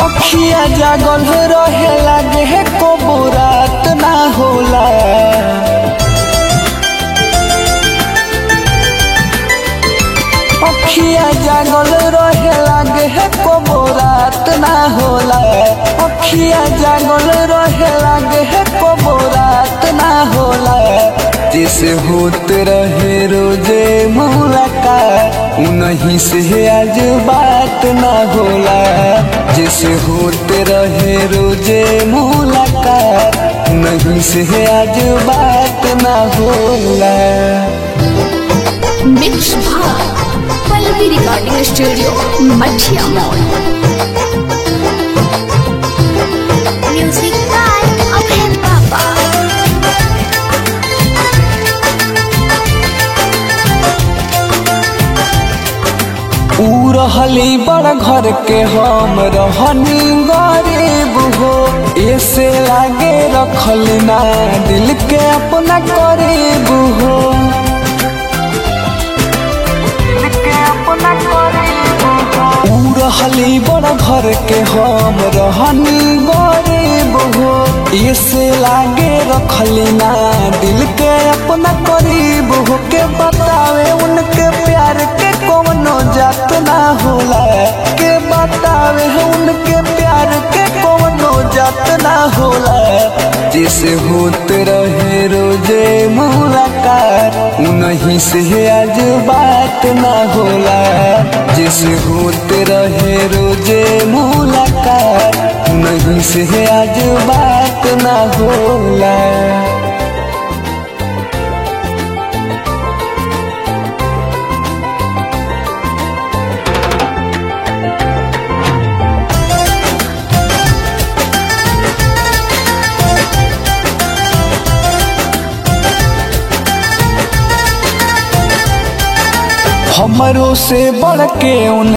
अखिया जागल रहे लागे है को रात ना होला अखिया जागल रहे लागे है को रात ना होला अखिया जागल रहे लागे है को रात ना होला जैसे होत रहे रोजे मुलाकात उन्हीं से आज बात ना होला जैसे होते रहे रोजे मुलाकात उन्हीं से आज बात ना होला मिक्स भाग पल्लवी रिकॉर्डिंग स्टूडियो मछिया मॉल म्यूजिक बाय अभय पापा ऊ रहली बड़ घर के हम रहनी गरीब हो ऐसे लागे रखल ना दिल के अपना करीब हो ऊ रहली बड़ घर के हम रहनी गरीब हो ऐसे लागे रखल ना दिल के अपना करीब हो के बतावे उनके प्यार के कोनो जात ना होला के बतावे उनके प्यार के कोनो जात ना होला जैसे होते रहे रोजे मुलाकात उन्हीं से आज बात ना होला जैसे होते रहे रोजे मुलाकात उन्हीं से आज बात ना होला हमरो से बढ़ के उन